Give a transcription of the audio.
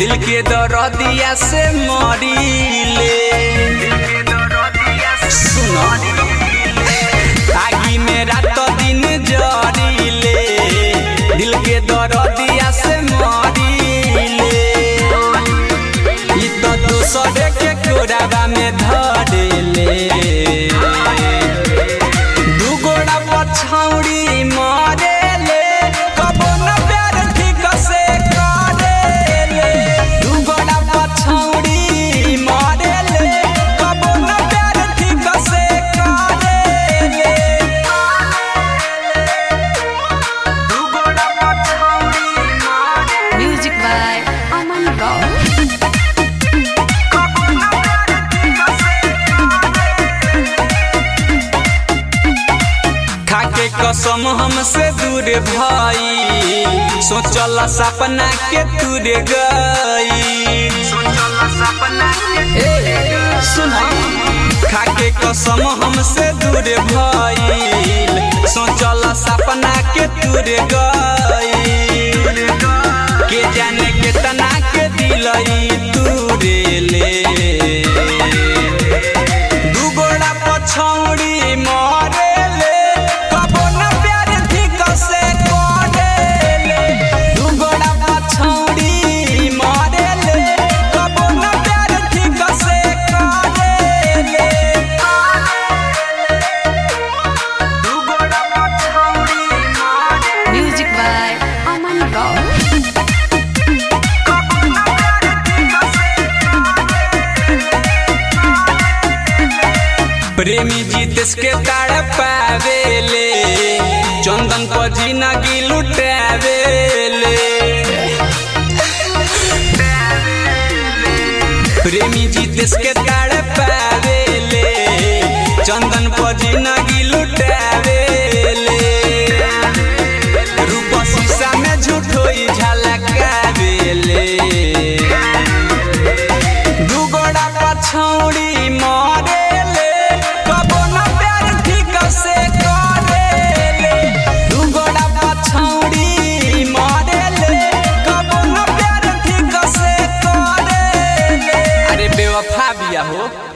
दिल के दरदिया से मरीले सुनो आगी में रात दिन जरीले दिल के दरदिया से मरीले ई तो दूसरे के कोराबा में धरेले दू गोड़ा पछौड़ी मारेले कबो न प्यार ठीक से करेले दू गोड़ा पछौड़ी मारेले कबो न प्यार ठीक से करेले दू गोड़ा पछौड़ी मारेले Music by Aman Rao. खाके कसम हमसे दूर भाई सोचल सपना के तुर गई सुना खाके कसम हमसे दूर भाई सोचल सपना के तुर गई के जाने केतना के दिलई तुरे ले दू गोड़ा पछौड़ी मारेले कबो न प्यार ठीक से करेले दू गोड़ा पछौड़ी मारेले कबो न प्यार ठीक से करेले दू गोड़ा पछौड़ी मारेले Music by Aman Rao. प्रेमी जीतेश के ताड़ पावेले चंदन पर जिंदगी लुटावेले प्रेमी जीतेश के ताड़ पावेले चंदन पर जिंदगी लुटावेले रूप शीशा में झूठोई झलकावेले दू गोड़ा पछौड़ी मारेले कबो न प्यार ठीक से करेले दू गोड़ा पछौड़ी मारेले कबो न प्यार ठीक से करेले अरे बेवफा बिया हो